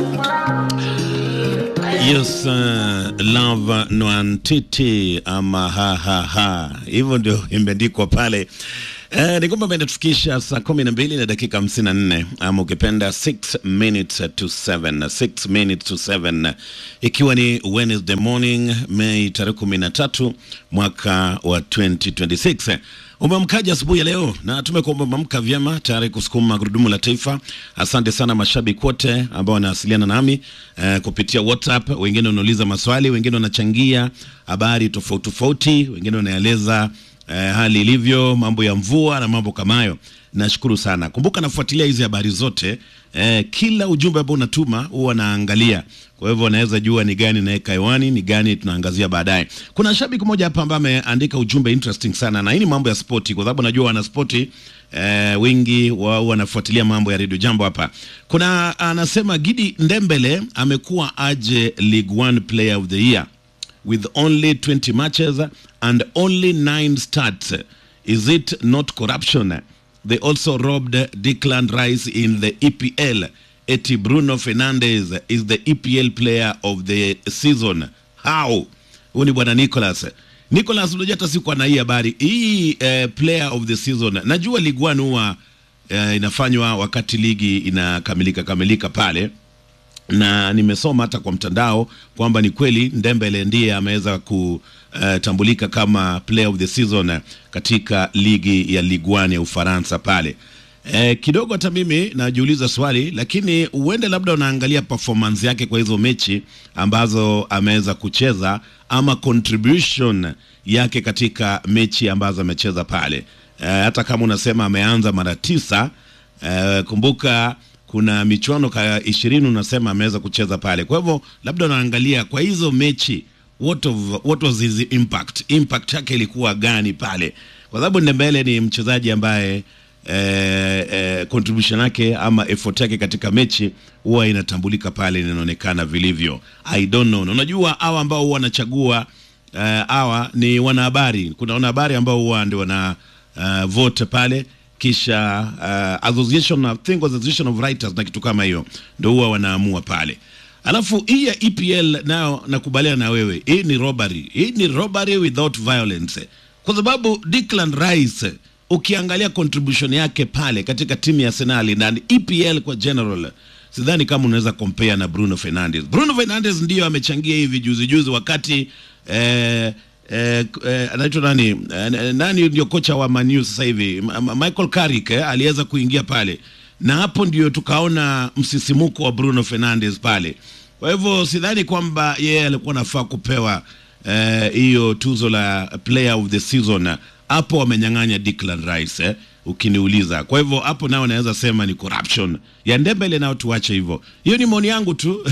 Yes, uh, love nwantiti ama ha ha ha, hivyo ndio imeandikwa pale. Eh, ni kwamba imetufikisha saa kumi na mbili na dakika hamsini na nne ama ukipenda 6 minutes to 7 6 minutes to 7 ikiwa ni Wednesday morning Mei tarehe kumi na tatu mwaka wa 2026. Umeamkaje asubuhi ya leo? Na tumekuwa umeamka vyema tayari kusukuma gurudumu la taifa. Asante sana mashabiki wote ambao wanawasiliana nami eh, kupitia WhatsApp. Wengine wanauliza maswali, wengine wanachangia habari tofauti tofauti, wengine wanaeleza eh, hali ilivyo, mambo ya mvua na mambo kama hayo. Nashukuru sana. Kumbuka nafuatilia hizi habari zote eh, kila ujumbe ambao unatuma huwa naangalia, kwa hivyo naweza jua ni gani naweka hewani, ni gani tunaangazia baadaye. Kuna shabiki mmoja hapa ambaye ameandika ujumbe interesting sana, na hii ni mambo ya spoti, kwa sababu najua wana spoti eh, wengi wao wanafuatilia mambo ya Radio Jambo hapa. Kuna anasema Gidi Ndembele amekuwa aje League One Player of the Year with only 20 matches and only 9 starts. Is it not corruption? They also robbed Declan Rice in the EPL. Eti Bruno Fernandes is the EPL player of the season. How? Huyu ni bwana Nicholas. Nicholas, unajua hata sikuwa na hii habari hii eh, player of the season. Najua Ligue 1 huwa eh, inafanywa wakati ligi inakamilika kamilika pale na nimesoma hata kwa mtandao kwamba ni kweli Ndembele ndiye ameweza kutambulika kama player of the season katika ligi ya Ligue 1 ya Ufaransa pale. E, kidogo hata mimi najiuliza swali, lakini uende labda unaangalia performance yake kwa hizo mechi ambazo ameweza kucheza ama contribution yake katika mechi ambazo amecheza pale. E, hata kama unasema ameanza mara tisa, e, kumbuka kuna michuano ka ishirini unasema ameweza kucheza pale. Kwa hivyo labda unaangalia kwa hizo mechi what, of, what was his impact, impact yake ilikuwa gani pale, kwa sababu Ndembele ni mchezaji ambaye eh, eh, contribution yake ama effort yake katika mechi huwa inatambulika pale, inaonekana vilivyo. I don't know. Na unajua hawa ambao huwa wanachagua hawa uh, ni wanahabari. Kuna wanahabari ambao huwa ndio wana uh, vote pale kisha uh, association I think association of writers na kitu kama hiyo ndio huwa wanaamua pale. Alafu hii ya EPL nayo nakubaliana na wewe, hii ni robbery, hii ni robbery without violence, kwa sababu Declan Rice ukiangalia contribution yake pale katika timu ya Arsenal na EPL kwa general, sidhani kama unaweza compare na Bruno Fernandes. Bruno Fernandes ndiyo amechangia hivi juzi juzi wakati eh, Eh, eh, anaitwa nani eh, nani ndio kocha wa Man U sasa hivi Michael Carrick eh, aliweza kuingia pale na hapo ndio tukaona msisimuko wa Bruno Fernandes pale. Kwa hivyo sidhani kwamba yeye alikuwa nafaa kupewa hiyo eh, tuzo la player of the season. Hapo wamenyang'anya Declan Rice eh, ukiniuliza. Kwa hivyo hapo nao naweza sema ni corruption ya Ndembele, nao tuache hivyo. Hiyo ni maoni yangu tu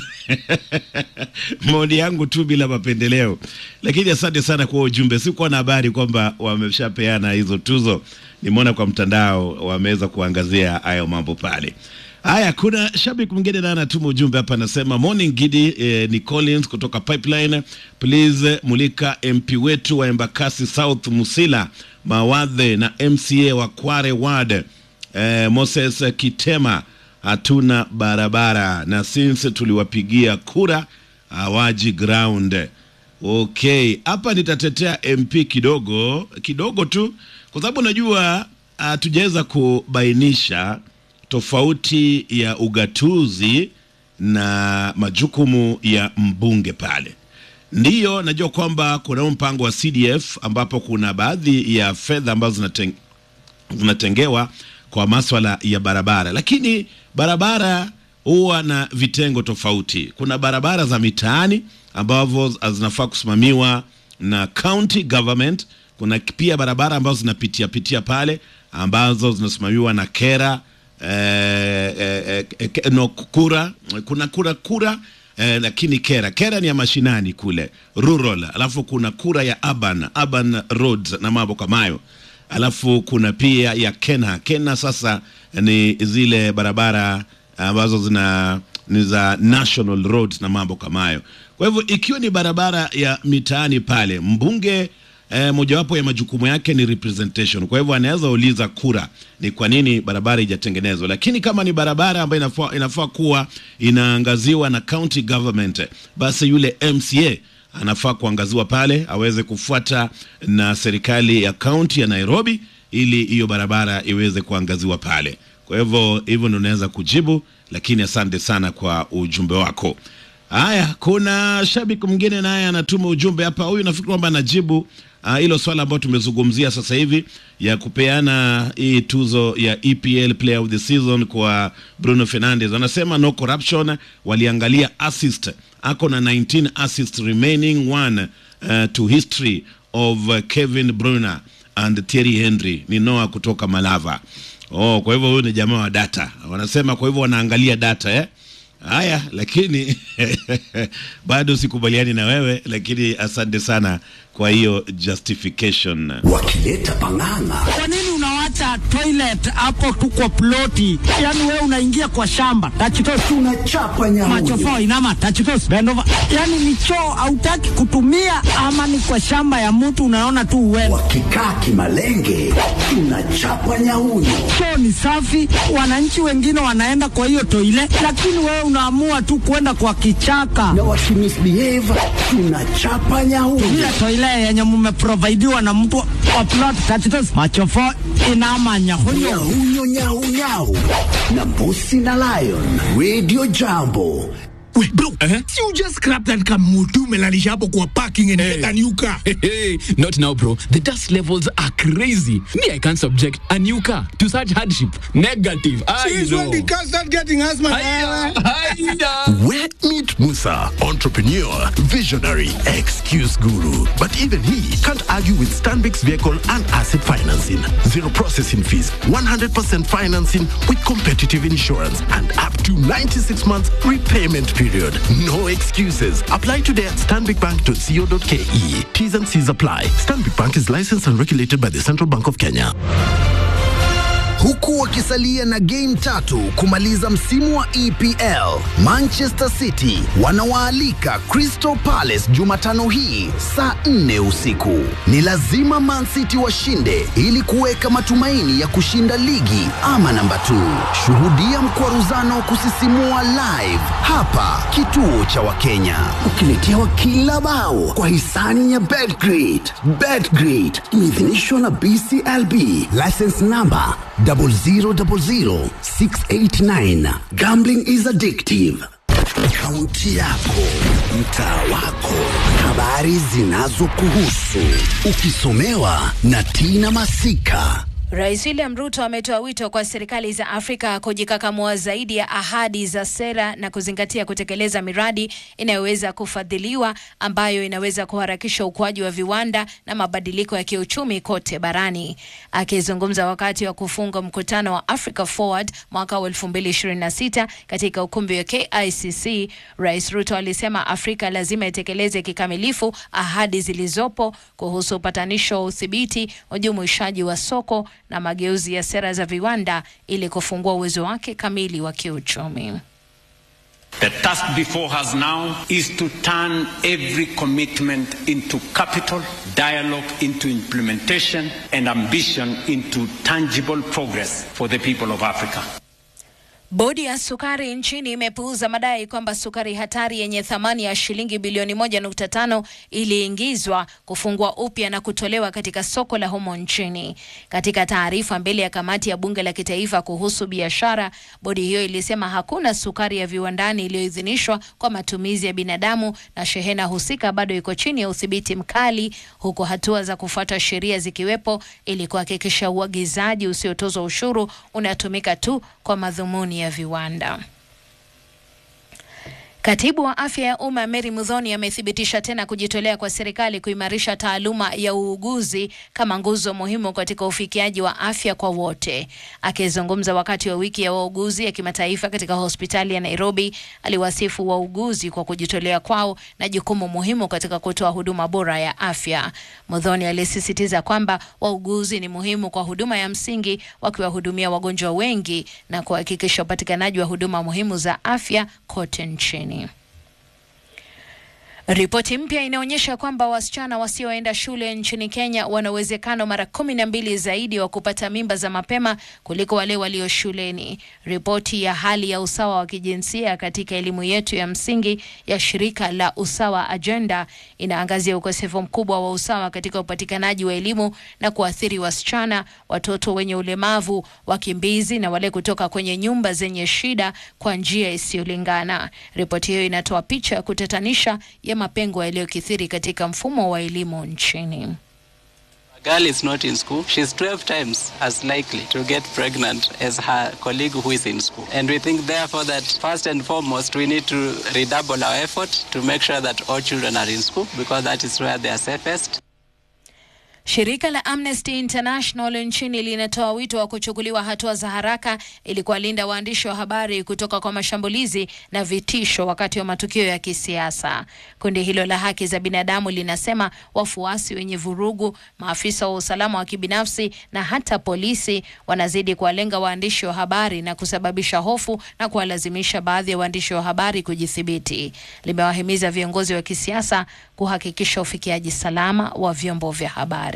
maoni yangu tu bila mapendeleo, lakini asante sana kwa ujumbe. Sikuwa na habari kwamba wameshapeana hizo tuzo, nimeona kwa mtandao wameweza kuangazia hayo mambo pale. Haya, kuna shabiki mwingine naye anatuma ujumbe hapa, anasema morning Gidi, eh, ni Collins kutoka Pipeline. Please mulika MP wetu wa Embakasi South Musila Mawadhe na MCA wa Kware Ward eh, Moses Kitema, hatuna barabara na since tuliwapigia kura hawaji ground. Okay, hapa nitatetea MP kidogo kidogo tu, kwa sababu najua hatujaweza kubainisha tofauti ya ugatuzi na majukumu ya mbunge pale. Ndiyo, najua kwamba kuna mpango wa CDF ambapo kuna baadhi ya fedha ambazo zinateng, zinatengewa kwa maswala ya barabara, lakini barabara huwa na vitengo tofauti. Kuna barabara za mitaani ambavyo zinafaa kusimamiwa na county government. Kuna pia barabara ambazo zinapitia pitia pale ambazo zinasimamiwa na kera eh, eh, eh, no, kura kuna kura kura eh, lakini kera kera ni ya mashinani kule rural, alafu kuna kura ya urban urban roads na mambo kama hayo, alafu kuna pia ya kena kena. Sasa ni zile barabara ambazo zina ni za national roads na mambo kama hayo. Kwa hivyo ikiwa ni barabara ya mitaani pale, mbunge eh, mojawapo ya majukumu yake ni representation. Kwa hivyo anaweza uliza kura ni kwa nini barabara haijatengenezwa, lakini kama ni barabara ambayo inafaa, inafaa kuwa inaangaziwa na county government, basi yule MCA anafaa kuangaziwa pale aweze kufuata na serikali ya kaunti ya Nairobi ili hiyo barabara iweze kuangaziwa pale. Kwa hivyo hivyo ndio unaweza kujibu, lakini asante sana kwa ujumbe wako. Haya, kuna shabiki mwingine naye anatuma ujumbe hapa. Huyu nafikiri kwamba anajibu hilo uh, swala ambayo tumezungumzia sasa hivi ya kupeana hii tuzo ya EPL Player of the Season kwa Bruno Fernandes. Anasema no corruption, waliangalia assist, ako na 19 assist remaining one uh, to history of uh, Kevin Bruyne and Thierry Henry. Ni Noah kutoka Malava. Oh, kwa hivyo huyu ni jamaa wa data. Wanasema kwa hivyo wanaangalia data eh? Haya, lakini bado sikubaliani na wewe, lakini asante sana kwa hiyo justification. wakileta pang'ang'a Kwa nini unawacha toilet hapo tu kwa ploti? Yaani wewe unaingia kwa shamba tachitos tunachapa macho nyaunyo fo inama tachitos bend over. Yaani ni choo hautaki kutumia ama ni kwa shamba ya mtu unaona tu uende. wakikaa kimalenge tunachapa nyaunyo Choo ni safi, wananchi wengine wanaenda kwa hiyo toilet, lakini wewe unaamua tu kwenda kwa kichaka. na wakimisbehave tunachapa nyaunyo Ile toilet yenye mumeprovidiwa na mtu wa plot tachitos macho fo inama nyahunyo. nyaunyo nyaunyau na mbusi na lion radio jambo Wait, bro, si you just scrap that kamutu melalisha hapo kwa parking and get a new car. Hey, not now, bro. The dust levels are crazy. Me, I can't subject a new car to such hardship. Negative. I Since know. when the car start getting asthma? Hiya, hiya. Where meet Musa, entrepreneur, visionary, excuse guru. But even he can't argue with Stanbic's vehicle and asset financing. Zero processing fees, 100% financing with competitive insurance, and up to 96 months repayment period. No excuses. Apply today at stanbicbank.co.ke. T's and C's apply. Stanbic Bank is licensed and regulated by the Central Bank of Kenya. huku wakisalia na game tatu kumaliza msimu wa EPL. Manchester City wanawaalika Crystal Palace Jumatano hii saa 4 usiku. Ni lazima Man City washinde ili kuweka matumaini ya kushinda ligi ama namba 2. Shuhudia mkwaruzano wa kusisimua live hapa kituo cha Wakenya, ukiletewa kila bao kwa hisani ya Betgrid. Betgrid imeidhinishwa na BCLB, license number 0000689. Gambling is addictive. Kaunti yako, mtaa wako, habari zinazokuhusu, ukisomewa na Tina Masika. Rais William Ruto ametoa wito kwa serikali za Afrika kujikakamua zaidi ya ahadi za sera na kuzingatia kutekeleza miradi inayoweza kufadhiliwa ambayo inaweza kuharakisha ukuaji wa viwanda na mabadiliko ya kiuchumi kote barani. Akizungumza wakati wa kufunga mkutano wa Africa Forward mwaka wa 2026 katika ukumbi wa KICC, Rais Ruto alisema Afrika lazima itekeleze kikamilifu ahadi zilizopo kuhusu upatanisho wa udhibiti, ujumuishaji wa soko na mageuzi ya sera za viwanda ili kufungua uwezo wake kamili wa kiuchumi. The task before us now is to turn every commitment into capital, dialogue into implementation, and ambition into tangible progress for the people of Africa. Bodi ya sukari nchini imepuuza madai kwamba sukari hatari yenye thamani ya shilingi bilioni moja nukta tano iliingizwa, kufungwa upya na kutolewa katika soko la humo nchini. Katika taarifa mbele ya kamati ya bunge la kitaifa kuhusu biashara, bodi hiyo ilisema hakuna sukari ya viwandani iliyoidhinishwa kwa matumizi ya binadamu na shehena husika bado iko chini ya udhibiti mkali, huku hatua za kufuata sheria zikiwepo ili kuhakikisha uagizaji usiotozwa ushuru unatumika tu kwa madhumuni ya viwanda. Katibu wa afya ya umma Mary Mudhoni amethibitisha tena kujitolea kwa serikali kuimarisha taaluma ya uuguzi kama nguzo muhimu katika ufikiaji wa afya kwa wote. Akizungumza wakati wa wiki ya wauguzi ya kimataifa katika hospitali ya Nairobi, aliwasifu wauguzi kwa kujitolea kwao na jukumu muhimu katika kutoa huduma bora ya afya. Mudhoni alisisitiza kwamba wauguzi ni muhimu kwa huduma ya msingi, wakiwahudumia wagonjwa wengi na kuhakikisha upatikanaji wa huduma muhimu za afya kote nchini. Ripoti mpya inaonyesha kwamba wasichana wasioenda shule nchini Kenya wana uwezekano mara kumi na mbili zaidi wa kupata mimba za mapema kuliko wale walio shuleni. Ripoti ya hali ya usawa wa kijinsia katika elimu yetu ya msingi ya shirika la Usawa Agenda inaangazia ukosefu mkubwa wa usawa katika upatikanaji wa elimu na kuathiri wasichana, watoto wenye ulemavu, wakimbizi na wale kutoka kwenye nyumba zenye shida kwa njia isiyolingana. Ripoti hiyo inatoa picha ya kutatanisha ya mapengo yaliyokithiri katika mfumo wa elimu nchini. girl is not in school, she's 12 times as likely to get pregnant as her colleague who is in school. And we think, therefore, that first and foremost, we need to redouble our effort to make sure that all children are in school because that is where they are safest. Shirika la Amnesty International nchini linatoa wito wa kuchukuliwa hatua za haraka ili kuwalinda waandishi wa habari kutoka kwa mashambulizi na vitisho wakati wa matukio ya kisiasa. Kundi hilo la haki za binadamu linasema wafuasi wenye vurugu, maafisa wa usalama wa kibinafsi na hata polisi wanazidi kuwalenga waandishi wa habari na kusababisha hofu na kuwalazimisha baadhi ya waandishi wa habari kujithibiti. Limewahimiza viongozi wa kisiasa kuhakikisha ufikiaji salama wa vyombo vya habari.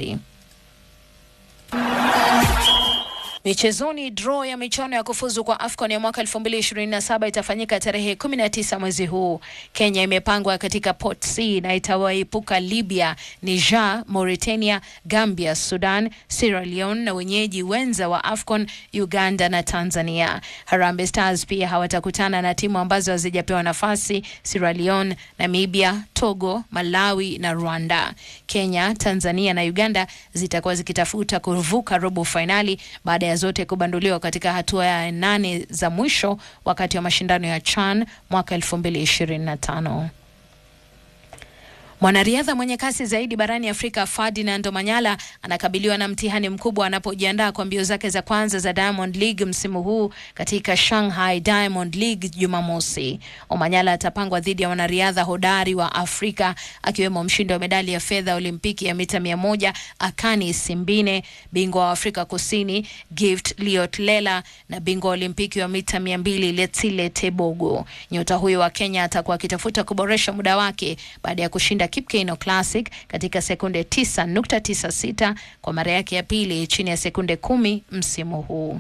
Michezoni, draw ya michuano ya kufuzu kwa AFCON ya mwaka 2027 itafanyika tarehe 19 mwezi huu. Kenya imepangwa katika pot C na itawaepuka Libya, Niger, Mauritania, Gambia, Sudan, Sierra Leone na wenyeji wenza wa AFCON, Uganda na Tanzania. Harambee Stars pia hawatakutana na timu ambazo hazijapewa nafasi, Sierra Leone, Namibia, Togo, Malawi na Rwanda. Kenya, Tanzania na Uganda zitakuwa zikitafuta kuvuka robo fainali baada ya zote kubanduliwa katika hatua ya nane za mwisho wakati wa mashindano ya CHAN mwaka 2025. Mwanariadha mwenye kasi zaidi barani Afrika Ferdinand Omanyala anakabiliwa na mtihani mkubwa anapojiandaa kwa mbio zake za kwanza za Diamond League msimu huu katika Shanghai Diamond League Jumamosi. Omanyala atapangwa dhidi ya wanariadha hodari wa Afrika akiwemo mshindi wa medali ya fedha Olimpiki ya mita mia moja Akani Simbine, bingwa wa Afrika Kusini Gift Liotlela na bingwa wa Olimpiki wa mita mia mbili Letsile Tebogo. Nyota huyo wa Kenya atakuwa akitafuta kuboresha muda wake baada ya kushinda Kipkeino Classic katika sekunde 9.96 kwa mara yake ya pili chini ya sekunde kumi msimu huu.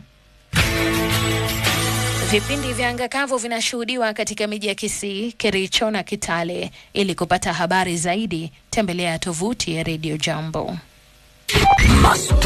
Vipindi vya anga kavu vinashuhudiwa katika miji ya Kisii, Kericho na Kitale. Ili kupata habari zaidi, tembelea tovuti ya Radio Jambo.